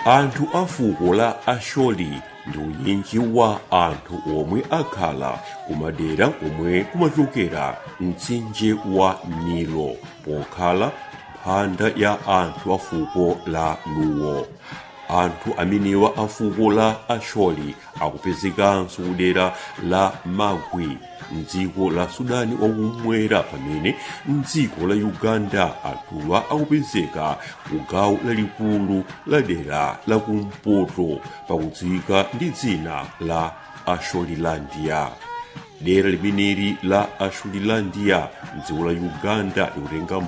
anthu a fuko la asholi ndi unyinji wa anthu omwe akhala kumadera komwe kumachokera mtsinje wa nilo pokhala mphanda ya anthu a fuko la luwo anthu amenewa a fuko la asholi akupezekanso kudera la magwi mdziko la sudani wakumwera pamene mdziko la uganda anthuwa akupezeka ku gawo lalikulu la dera la kumpoto pakudziwika ndi dzina la asholilandia dera limeneli la asholilandia mdziko la uganda likutenga